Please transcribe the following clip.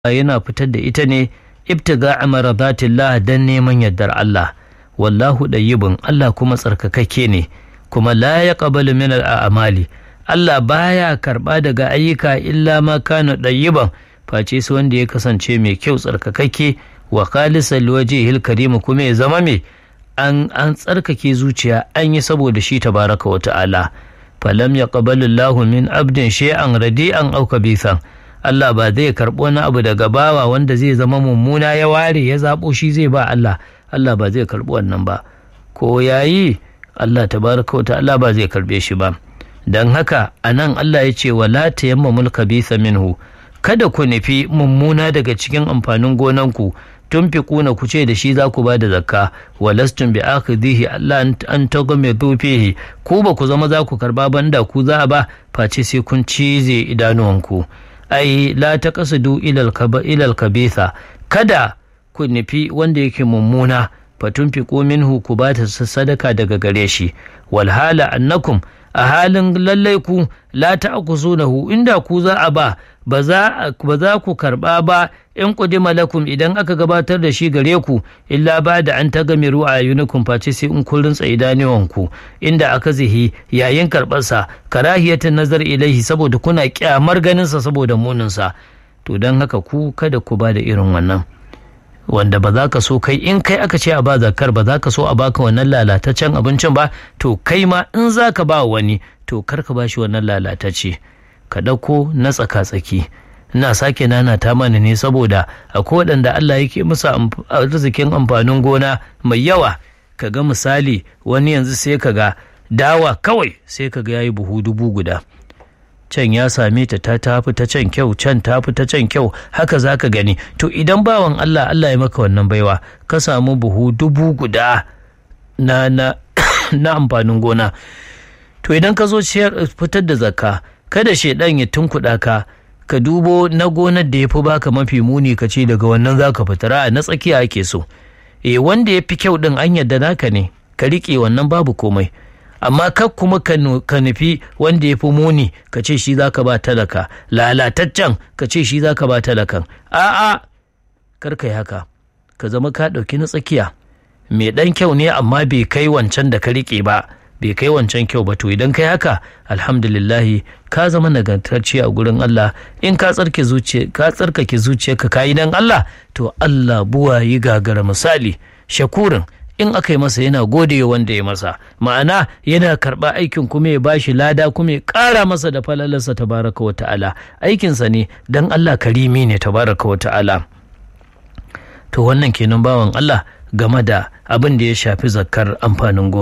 yana fitar da ita ne ibtiga amarabatillah dan neman yardar Allah wallahu dayyibun Allah kuma tsarkakakke ne kuma la yaqbalu min al'amali Allah baya karba daga ayyuka illa ma kana dayyiban face su wanda ya kasance mai kyau tsarkakakke wa khalisal wajhil karim kuma ya zama mai an an tsarkake zuciya an yi saboda shi tabaraka wa ta'ala falam yaqbalu Allahu min abdin shay'an radi'an aw kabithan Allah ba zai karɓi wani abu daga bawa wanda zai zama mummuna ya ware ya zaɓo shi zai ba Allah Allah ba zai karɓi wannan ba ko yayi Allah tabaraka wa ta'ala ba zai karɓe shi ba don haka a nan Allah ya ce wala tayammamul kabitha minhu kada ku nufi mummuna daga cikin amfanin gonanku tun fi kuna ku ce da shi za ku ba da zakka walastun bi akhidhihi Allah an tagame fihi ku ba ku zama za ku karba banda ku za a ba face sai kun cize idanuwanku ai la taqsidu ilal kaba ilal kabitha kada ku nufi wanda yake mummuna fatun fi minhu ku ba ta sadaka daga gare shi walhala annakum a halin lallai ku la ta'khuzunahu inda ku za a ba ba za ku karba ba in qudima lakum idan aka gabatar da shi gare ku illa ba da an tagamiru a yunukum face sai in kun rintsa idanuwan ku inda aka zihi yayin karbar sa karahiyatan nazar ilaihi saboda kuna kyamar ganin sa saboda munin sa to dan haka ku kada ku ba da irin wannan wanda ba za ka so kai in kai aka ce a ba zakar ba za ka so a baka wannan lalataccen abincin ba to kai ma in za ka ba wani to kar ka ba shi wannan lalatacce ka ɗauko na tsaka-tsaki ina sake nana ta mana ne saboda akwai waɗanda Allah yake musu arzikin amfanin gona mai yawa ka ga misali wani yanzu sai ka ga dawa kawai sai ka ga yayi buhu dubu guda can ya same ta ta tafi ta can kyau can tafi ta can kyau haka za ka gani to idan bawan Allah Allah ya maka wannan baiwa ka samu buhu dubu guda na na na amfanin gona to idan ka zo fitar da zakka kada shaidan ya tunkuɗa ka ka dubo na gonar da ya fi baka mafi muni ka ce daga wannan za ka fitar na tsakiya ake so eh wanda ya fi kyau din an yadda naka ne ka riƙe wannan babu komai amma kar kuma ka nufi wanda ya fi muni ka ce shi za ka ba talaka lalataccen ka ce shi za ka ba talakan a'a kar ka yi haka ka zama ka ɗauki na tsakiya mai ɗan kyau ne amma bai kai wancan da ka riƙe ba bai kai wancan kyau ba to idan kai haka alhamdulillahi ka zama nagartacce a gurin Allah in ka tsarke zuciya ka tsarkake zuciyarka ka yi dan Allah to Allah buwa yi gagara misali shakurin in aka yi masa yana gode wanda ya masa ma'ana yana karɓa aikin kuma ya bashi lada kuma ya ƙara masa da falalarsa tabaraka wa ta'ala aikinsa ne dan Allah karimi ne tabaraka wa ta'ala to wannan kenan bawan Allah game da abin da ya shafi zakkar amfanin gona